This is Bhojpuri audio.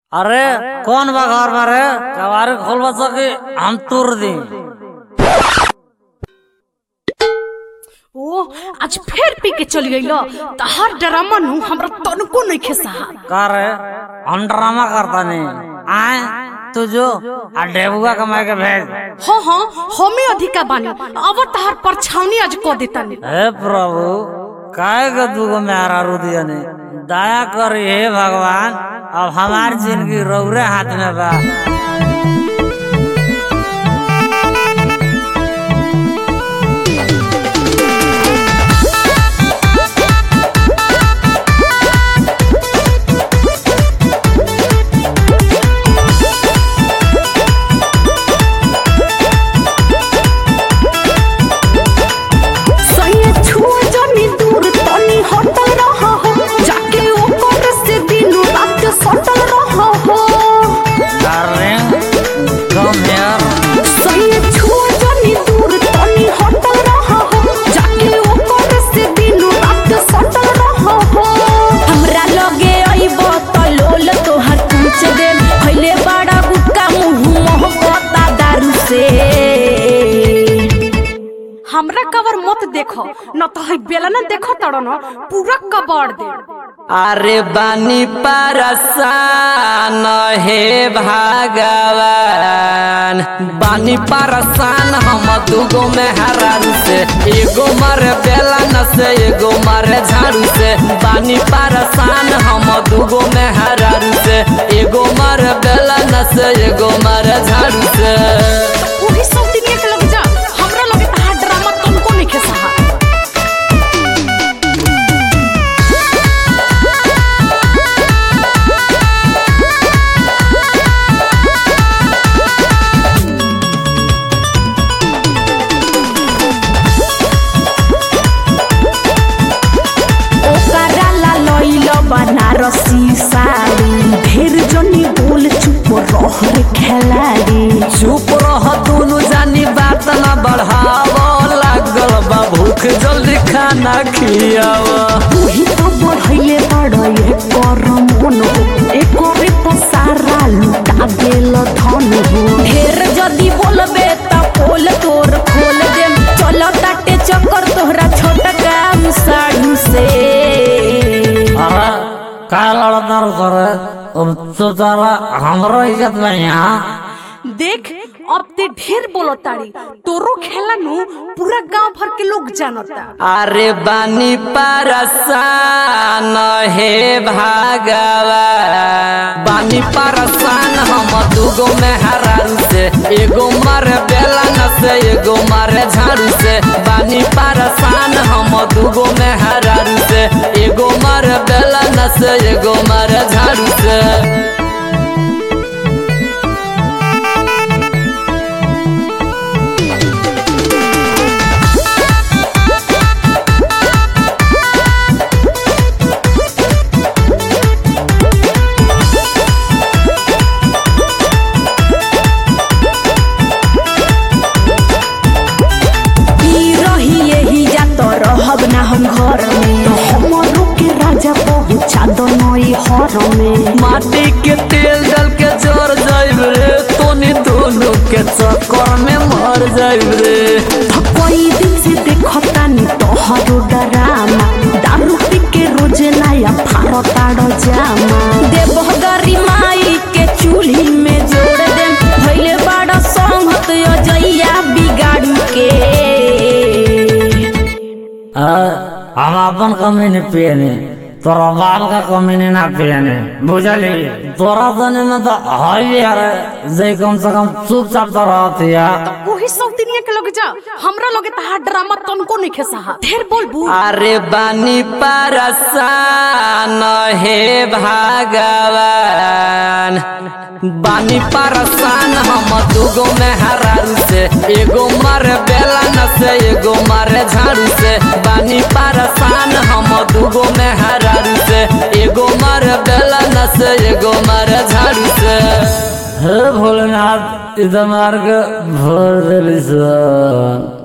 अरे कौन बा घर में रे कबारी खोल बचा कि हम तुर दी ओ आज फिर पी के चली गई तहार ड्रामा नु हमरा तनको नहीं खेसा का रे हम ड्रामा करता नहीं आए तू जो आ डेबुआ कमाए के भेज हाँ हाँ हमें अधिका बानी अब तहार परछावनी आज को देता नहीं हे प्रभु काय का दूगो मेहरा रू दिया ने दया करी हे भगवान अब हमारी जिंदगी रौरे हाथ में बा सही छुआ जानी दूर तनी हटल रहा हो जाके ऊपर से दिनों रात सटल रहा हो डार्लिंग कम हियर सही छुआ जानी दूर तनी हटल रहा हो जाके ऊपर से दिनों रात सटल रहा हो हमरा लगे आइबो त लोल तोहर पूछ दे खइले बड़ा गुटका मुंह मोहब्बता दारू से हमरा कवर मत देखो न तो है बेला न देखो तड़ो न पूरा कबाड़ दे अरे बानी परसान हे भगवान बानी परसान हम दूगो में हरान से एगो मारे बेलन से एगो मारे झाड़ू से बानी परसान हम दूगो में हरान से एगो मारे बेलन से एगो मारे झाड़ू से वही सब दिन के लग जा हमरा लगे तहार ड्रामा तुमको नहीं खेसा ओकरा ला लइल बनारसी साड़ी ढेर जनी बोल चुप रह रे खेलाड़ी चुप रह दोनों जानी बात न बढ़ाव लागल बा भूख जल्दी खाना खियावा तूही तो बढ़ैले बड़ ये कर मन हो एकरे तो सारा लुटा गेल धन हो ढेर जदी बोलबे त पोल तोर खोल देम चल ताटे चक्कर तोहरा छोटा काम साड़ू से अरे काय लड़ता रू करे अब तो तारा हमरो इज्जत में यहाँ देख अब ते ढेर बोलो ताड़ी तोरो खेला नु पूरा गांव भर के लोग जानता अरे बानी परसान हे भगवान बानी परसान हम दूगो में हरान से एगो मारे बेलन से एगो मारे झाड़ू से बानी परसान हम दूगो में हरान से एगो मारे बेलन से एगो मारे झाड़ू से ई रही यही जा तो रहब ना हम घर में तो हमरो के राजा पहुंचा दो नई हर में माटी के तेल डाल के जर जाइब रे तोनी दोनों के चक्कर में मर जाइब रे कई दिन से देखता नी तोहरो डरामा दारू पी के रोज नया फारताड़ जामा देवह गरी माई के चूल्ही में जोड़ दे भइले बड़ा संगत अजैया बिगाड़ू के आ, हम अपन कमी नहीं पियने तोरा बाप का कमी नहीं ना पियने बुझली तोरा तने में तो है यार जे कम से कम चुपचाप तो रहती है वही सब दुनिया के लगे जा हमरा लगे तहार ड्रामा तनको नहीं खेसा ढेर बोलबू अरे बानी परसान हे भगवान बानी परसान हम दूगो में हरारू से एगो मारे बेलन से एगो मारे झाड़ू से बानी परसान हम दूगो में हरारू से एगो मारे बेलन से एगो मारे झाड़ू से हे भोलेनाथ इधर मार के भर दिली सन